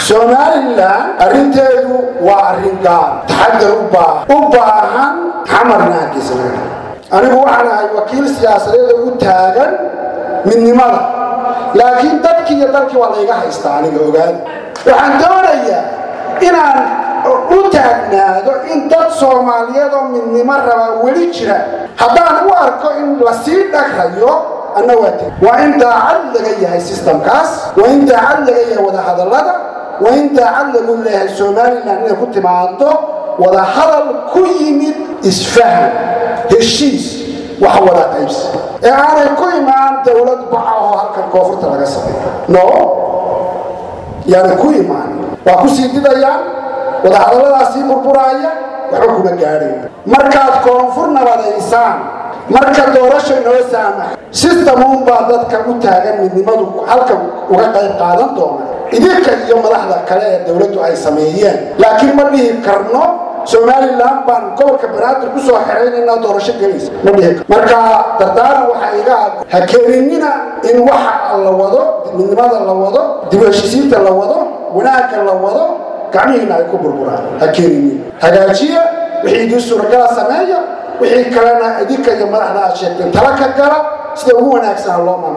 somalilan arrinteedu waa arrin gaar taxadar u baahan xamarna hargeysa laga anigu waxaan ahay wakiil siyaasadeeda u taagan midnimada laakiin dadkii iyo dalkii waa layga haystaa aniga ogaada waxaan doonayaa inaan u taagnaado in dad soomaaliyeed oo midnimo rabaa weli jira haddaan u arko in lasii dhagrayo anna waa teg waa in daacad laga yahay sistamkaas waa in daacad laga yahay wadahadallada waa in daacad lagu leeyahay somalilan inay ku timaado wadahadal ku yimid isfaham heshiis wax wada qaybsi ee aanay ku imaan dowlad baca oo halkan koonfurta laga sameeyo no yaanay ku imaan waa ku sii didayaan wadahadalladaasii burburaaya waxba kuma gaadhayn markaad koonfur nabadaysaan marka doorasho inoo saamaxa sistemuunbaa dadka u taagan midnimadu halka uga qayb qaadan doona idinka iyo madaxda kale ee dowladdu ay sameeyeen laakiin ma dhihi karno somalilan baan gobolka banaadir ku soo xeraynayna doorasho gelaysa ma dhihi karno marka dardaaran waxaa iga ha keeninina in waxa la wado midnimada la wado dib u heshisiinta la wado wanaagga la wado gacmihiina ay ku burburaan ha keeninin hagaajiya wixii idin suuragala sameeya wixii kalena idinka iyo madaxda aad sheegteen tala ka gala sida ugu wanaagsan loo maamo